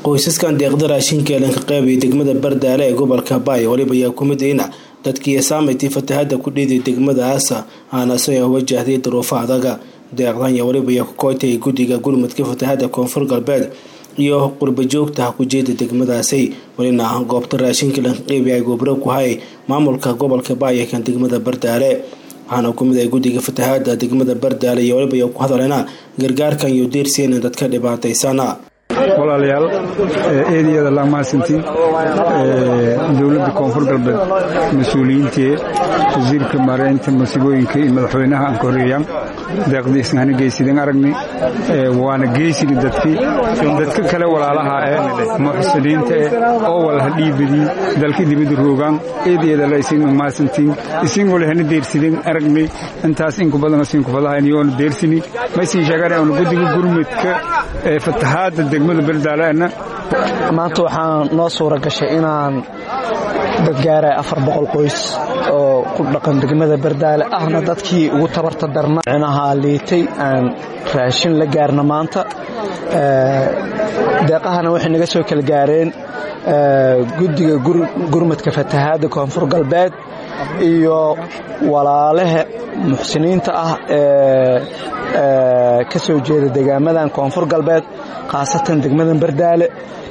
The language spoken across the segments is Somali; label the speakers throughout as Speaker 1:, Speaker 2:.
Speaker 1: qoysaskan deeqda raashinka elanka qeybiya degmada bardaale ee gobolka baay waliba ayaa ku midayna dadkii saamaytay fatahada ku dhiiday degmadaas aanase wajahday duruufo adaga deeqdan iyo waliba ayaa ku kootay guddiga gurmudka fatahada koonfur galbeed iyo qurbajoogta kujeeda degmadaasi walina goobta raashinka lanka qeybiya ay gobro ku hay maamulka gobolka baay ee kan degmada bardaale waxaana ku mid ay guddiga fatahaada degmada bardaale iyo waliba ayaa ku hadaleyna gargaarkan iyo deersiina dadka dhibaataysana
Speaker 2: walaalayaal eediyada laa mahadsantiin dowladda koonfur galbeed mas-uuliyiintii wasiirka maareynta masiibooyinka iyo madaxweynaha aan ka horeeyaan deeqdiisna hana geysidin aragni waana geysini dadkii dadka kale walaalaha ee muxsiniinta eh oo walaha dhiibadii dalka dibadda roogaan eediyada la isin mahadsantiin isin wala hana deersidin aragni intaas inku badan isin kufadahayn yoona deersini maysin sheegana oona guddiga gurmudka ee fatahaada degmada berdaalena
Speaker 3: maanta waxaa noo suura gashay inaan dadgaara afar boqol qoys oo ku dhaqan degmada bardaale ahna dadkii ugu tabarta darna micnaha liitay aan raashin la gaarna maanta deeqahana waxay naga soo kala gaareen guddiga gurmadka fatahaadda koonfur galbeed iyo walaalaha muxsiniinta ah ee ka soo jeeda degaamadan koonfur galbeed khaasatan degmadan bardaale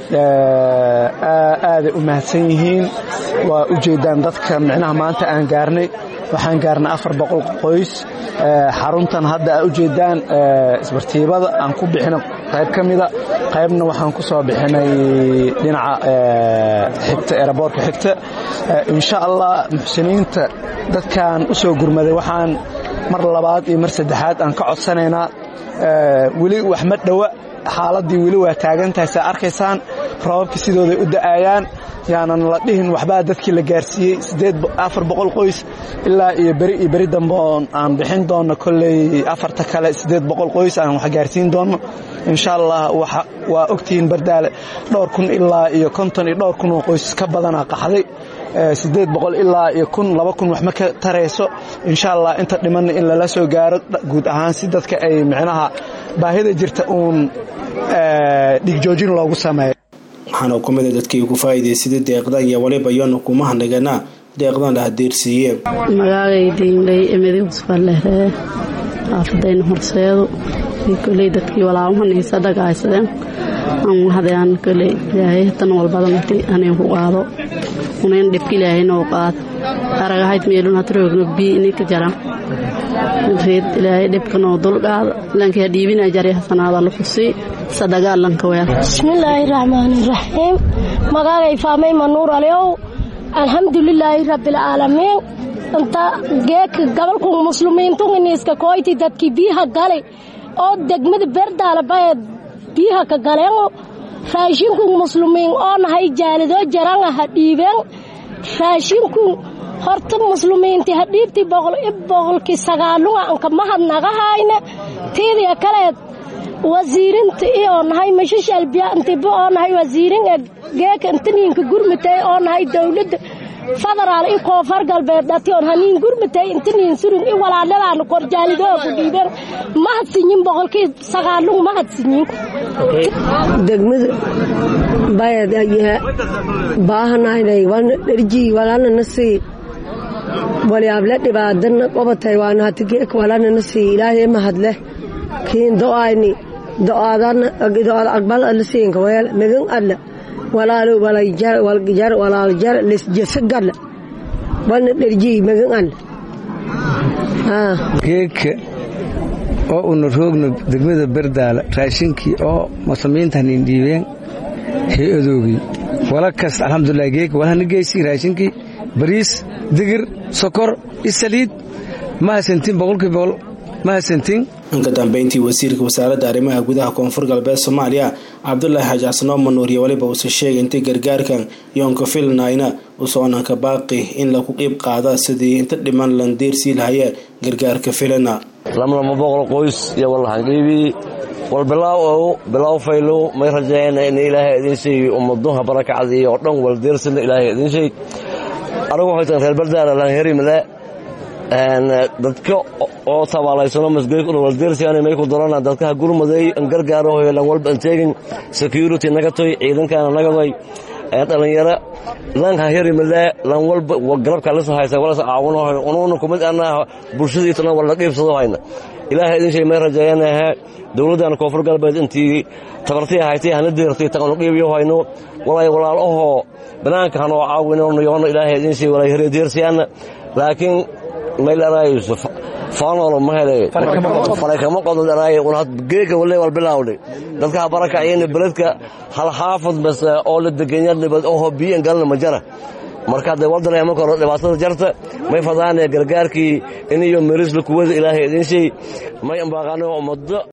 Speaker 3: aaday u mahadsan yihiin waa u jeedaan dadka micnaha maanta aan gaarnay waxaan gaarnay afar boqol qoys xaruntan hadda aa u jeedaan isbartiibada aan ku bixina qayb ka mida qaybna waxaan ku soo bixinay dhinaca xigta eraboorka xigta insha allah muxsiniinta dadkaan u soo gurmaday waxaan mar labaad iyo mar saddexaad aan ka codsanaynaa weli wax ma dhowa xaaladdii weli waa taagantahay saa arkaysaan roobabka sidooday u da'ayaan yaanan la dhihin waxbaa dadkii la gaarsiiyey afar boqol qoys ilaa iyo beri iyo beri dambe oon aan bixin doonno kolley afarta kale siddeed boqol qoys aan wax gaarsiin doonno insha allah waa ogtihiin bardaale dhowr kun ilaa iyo konton iyo dhowr kun oo qoys ka badanaa qaxday siddeed boqol ilaa iyo kun laba kun wax ma ka tarayso insha allah inta dhimanna in lala soo gaaro guud ahaan si dadka ay micnaha baahida jirta uun dhigjoojin loogu sameeyo
Speaker 1: waxaana ku mida dadkii ku faa'iidaysada deeqdan iyo waliba yoona kuma hanagana deeqdan la hadeersiiye
Speaker 4: magaagaydaynlay emedi husballehree xaafadayna horseedu koley dadkii walaalmahanaysa dhagaaysadeen aan mahadayaan koley ilaahay tan walbadamati aniin ku qaado unayn dhibka ilaahay noo qaad aragahayd meelun hatroogno bii ininka jara reed ilaahay dhibka noo dulqaada lankaa dhiibina jari hasanaada lukusii sadagaalanka weel
Speaker 5: bismillaahi raxmaani raxiim magaagay faamay manuur alyow alxamdulilaahi rabbilcaalamiin inta geeka gabalku muslimiintun iniiska kooyti dadkii biyaha galay oo degmada berdaala bayeed biyaha ka galeen raashinku muslimiin oo nahay jaalidoo jaranga ha dhiibeen raashinku horta muslimiintii ha dhiibtii boqol i boqolkii sagaalunga anka mahad naga hayne tiidiya kaleed wasiirinta iyoo nahay mashashalbiyantiba oo nahay wasiirin ee geeka intaniinka gurmitay oo nahay dowladda federaal i koonfur galbeed dhation haniin gurmitay intaniin surun i walaaladaana korjaalidoo ku dhiibeen mahadsinyin boqolkii sagaalung mahadsinyin
Speaker 6: degmada bayad ayaha baahanaynay wana dherjii walana nasii walyaable dhibaadana qobatay waana hati geeka walana nasii ilaahay mahadleh kiin do'ayni do'aadana do'aad aqbal alla siinka weel megan alla walaalo walayjar waljar walaaljar lesjesa galla walna dherjii megan alla
Speaker 7: geeka oo una roogno degmada berdaala raashinkii oo muslimiintanin dhiibeen hay-adoogii wala kas alxamdulilah geeka walhana geysi raashinkii bariis digir sokor isaliid mahadsantiin boqolkii boqol mahadsantiin
Speaker 1: inka dambeyntii wasiirka wasaaradda arrimaha gudaha koonfur galbeed soomaaliya cabdulaahi xaaji xasanoo manuur iyo waliba uuse sheegay intay gargaarkan yoonka filnayna usoonanka baaqi in lagu qiib qaada sidii inta dhiman lan deersii lahayee gargaarka filana
Speaker 8: lamlama boqol qoys iyo wallahan dhiibii wal bilaaw ow bilaaw faylow may rajeeyana in ilaahay idin sheegi ummaduha barakacdii oo dhan wal deersina ilaahay idin sheeg anigu waxay tahay reer bardaala lan herimale dadka oo tabaalaysano masgeykudhawaldeersiyaana may ku dorana dadka ha gurmaday an gargaarahoy lan walba an teegin security nagatoy ciidankaana nagadoy dhalinyaro lan ha herimalee lan walba garabka lisa haysa walas caawinahoy unuuna kumid anaa bulshadiitana wala qiibsado hayna ilaahay idin shay may rajeeyanahe dowladdan koonfur galbeed intii tabartii haytay hana deertay taqanu qiibiyo hayno walay walaalahoo banaanka hanoo caawino yoono ilaahay idin shay walay heredeersiyaana laakiin maylarayusuf faanolo ma hele farakama qododaraay geeka wale wal bilawdhe dadka barakaciyeen beledka hal xaafad bas oo la degenya nibad oo biyan galna ma jara marka de waddan ama koro dhibaatada jarta may fadaane gargaarkii iniyo merisla kuwada ilaahay idin shay may ambaaqano ummaddo